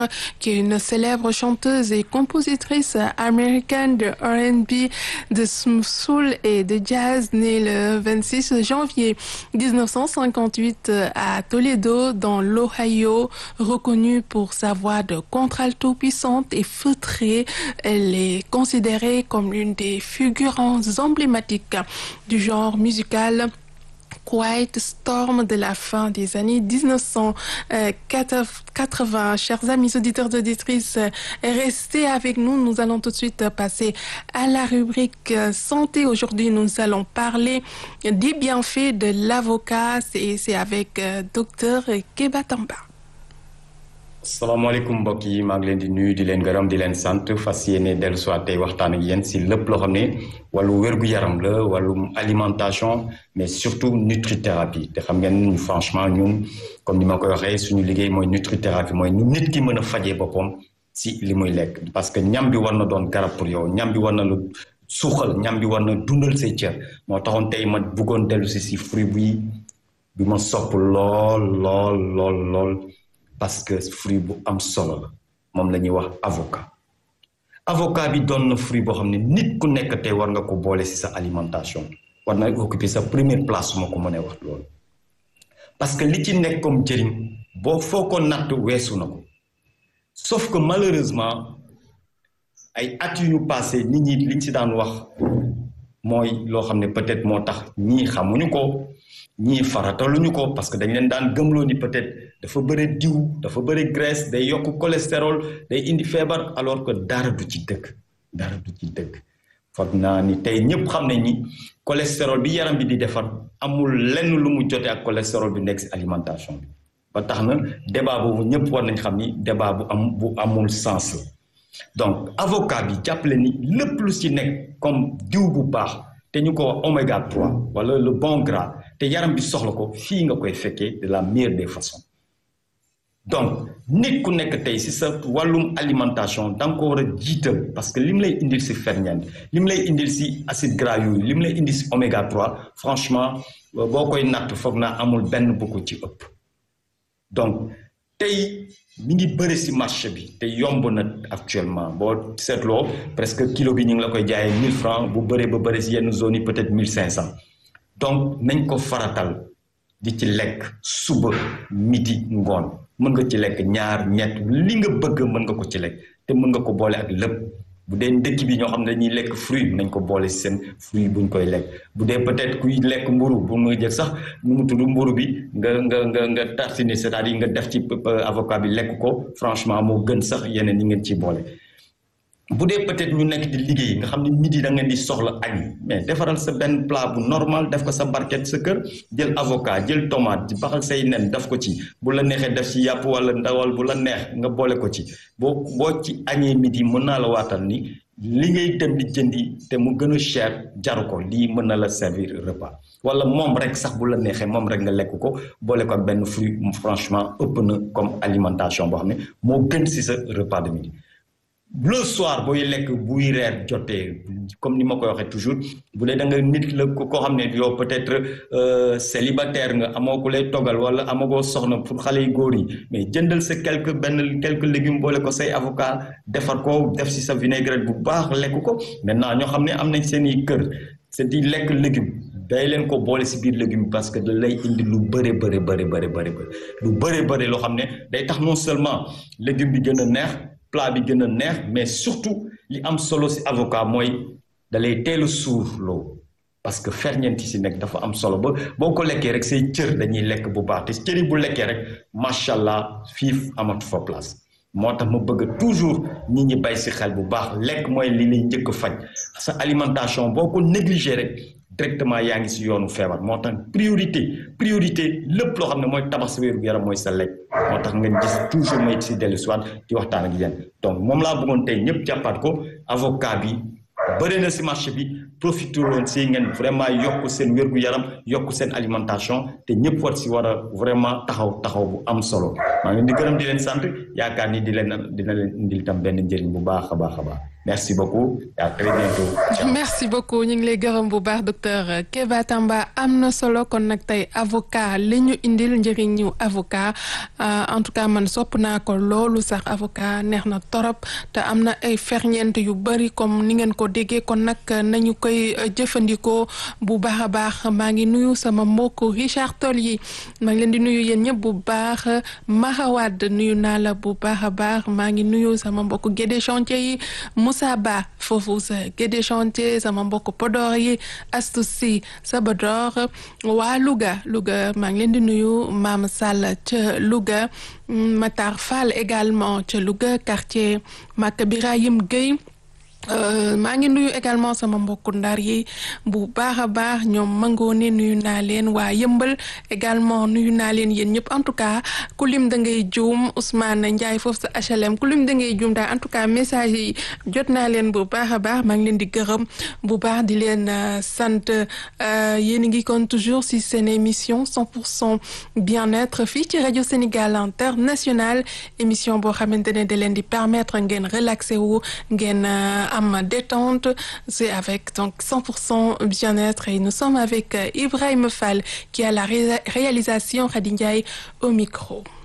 qui est une célèbre chanteuse et compositrice américaine de R&B, de soul et de jazz, née le 26 janvier 1958 à Toledo, dans l'Ohio, reconnue pour sa voix de contralto puissante et feutrée. Elle est considérée comme l'une des figurantes emblématiques du genre musical. Quiet Storm de la fin des années 1980. Chers amis auditeurs auditrices, restez avec nous. Nous allons tout de suite passer à la rubrique santé. Aujourd'hui, nous allons parler des bienfaits de l'avocat et c'est avec docteur Keba Tamba. salaamaaleykum mbokk yi maa ngi leen di nuyu di leen gërëm di leen sant fas yéene dellu soit tey waxtaan ak yéen si lépp loo xam ne wàllu wér-gu-yaram la wàllu alimentation mais surtout nutrithérapie te xam ngeen franchement ñun comme ni ma koy waxee suñu liggéey mooy nutrithérapie mooy nu nit ki mën a fajee boppam si li muy lekk parce que ñam bi war na doon garab pour yow ñam bi war na lu suuxal ñam bi war na dundal say cër moo taxoon tey ma bëggoon dellu si si fruit bi bi ma sopp lool lool lool lool parce que fruit bu am solo la moom la ñuy wax avocat avocat bi doon na fruit boo xam ne nit ku nekk tey war nga ko boole ci sa alimentation war na occuper sa première place su ma ko mënee wax loolu parce que li ci nekk comme njëriñ boo foo ko natt weesu na ko sauf que malheureusement ay at yu ñu passé nit ñi liñ ci daan wax mooy loo xam ne peut-être moo tax ñii xamuñu ko ñii farataluñu ko parce que dañ leen daan gëmloo ni peut-être dafa bëri diw dafa bëri graisse day yokk cholestérol day indi feebar alors que dara du ci dëgg dara du ci dëgg foog naa ni tey ñëpp xam nañ ni cholestérol bi yaram bi di defar amul lenn lu mu jote ak cholestérol bi nekk ci alimentation bi ba tax na débat boobu ñëpp war nañ xam ni débat bu am bu amul sens la donc avocat bi jàppale ni lépp lu ci nekk comme diw bu baax te ñu ko wax oméga 3 wala le bon gras te yaram bi soxla ko fii nga koy fekkee de la meilleure des façons donc nit ku nekk tey si sa wàllum alimentation da nga ko war a jiital parce que lim lay indil si ferñeent lim lay indil si acide gras yooyu lim lay indil si oméga 3 franchement boo koy natt foog naa amul benn bu ko ci ëpp donc tey mi ngi bëri si marché bi te yomb na actuellement boo seetloo presque kilo bi ñu ngi la koy jaayee 1000 francs bu bëree ba bëri si yenn zones yi peut-être 1500 donc nañ ko faratal di ci lekk suba midi ngoon mën nga ci lekk ñaar ñett li nga bëgg mën nga ko ci lekk te mën nga ko boole ak lépp bu dee ndëkk bi ñoo xam ne dañuy lekk fruit nañ ko boole si seen fruit buñ koy lekk bu dee peut-être kuy lekk mburu bu nga jël sax nu mu tudd mburu bi nga nga nga nga tartiner c'est-à-dire nga def ci avocat bi lekk ko franchement moo gën sax yeneen yi ngeen ciy boole bu dee peut-être ñu nekk di liggéey nga xam ne midi da ngeen di soxla añ mais defaral sa benn plat bu normal def ko sa barquette sa kër jël avocat jël tomate di baxal say nen def ko ci bu la neexee def ci yàpp wala ndawal bu la neex nga boole ko ci boo boo ci añee midi mën naa la waatal ni li ngay dem di jëndi te mu gën a cher jaru ko lii mën na la servir repas wala moom rek sax bu la neexee moom rek nga lekk ko boole ko ak benn fruit franchement ëpp na comme alimentation boo xam ne moo gën ci sa repas de midi le soir booy lekk buy reer jotee comme ni ma koy waxee toujours bu dee da nga nit la koo xam ne yow peut-être célibataire nga amoo ku lay toggal wala amagoo soxna pour xale yu góor yi mais jëndal sa quelque benn quelques légumes boole ko say avocat defar ko def ci sa vinaigrette bu baax lekk ko maintenant ñoo xam ne am nañ seen i kër c'est di lekk légume day leen ko boole ci biir légume parce que da lay indi lu bëri bëri bëri bëri bëri lu bëri bëri loo xam ne day tax non seulement légume bi gën a neex plat bi gën a neex mais surtout li am solo ci avocat mooy da lay teel a suur loo parce que ferñeent yi ci nekk dafa am solo ba boo ko lekkee rek say cër dañuy lekk bu baax te cër yi bu lekkee rek macha allah fiif amatu fa place moo tax ma bëgg toujours nit ñi bay ci xel bu baax lekk mooy li lay njëkk a faj sa alimentation boo ko négligé rek directement yaa ngi ci yoonu feebar moo tax priorité priorité lépp loo xam ne mooy tabax sa wéru yaram mooy sa lekk moo tax ngeen gis toujours may ci dellu soit di waxtaan ak yéen donc moom laa bëggoon tey ñëpp jàppaat ko avocat bi bëri na ci marché bi profité woon ci ngeen vraiment yokk seen wér gu yaram yokk seen alimentation te ñëpp war ci war a vraiment taxaw taxaw bu am solo maa ngi di gërëm di leen sant yaakaar ni di leen dina leen indil tam benn njëriñ bu baax a baax a baax merci beaucoup et à très bientôt. merci beaucoup ñu ngi lay gërëm bu baax docteur Keba Tamba am na solo kon nag tey avocat li ñu indil njëriñu avocat en tout cas man sopp naa ko loolu sax avocat neex na torop te am na ay ferñeent yu bari comme ni ngeen ko déggee kon nag nañu koy jëfandikoo bu baax a baax maa ngi nuyu sama mbokk Richard Toll yi maa ngi leen di nuyu yéen ñëpp bu baax Mahawad nuyu naa la bu baax a baax maa ngi nuyu sama mbokk Guédé chantier yi Moussa Ba foofu sa Guédé chantier sama mbokk Podor yi Astou Sy Sabador waa Louga Louga maa ngi leen di nuyu Mame Sall ca Louga Matar Fall également ca Louga quartier Maka Birahim Gueye maa ngi nuyu également sama mbokku ndar yi bu baax a baax ñoom mangoone nuyu naa leen waa yëmbal également nuyu naa leen yéen ñëpp en tout cas ku lim da ngay juum Ousmane Ndiaye foofu sa HLM ku lim da ngay juum daal en tout cas message yi jot naa leen bu baax a baax maa ngi leen di gërëm bu baax di leen sant yéen a ngi kon toujours si seen émission 100 pour cent bien-être fii ci rajo Sénégal international émission boo xamante ne da leen di permettre ngeen relaxé wu ngeen. am détente c'est avec donc 100% bien-être et nous sommes avec Ibrahima Fall qui a la ré réalisation Khady Ndiaye au micro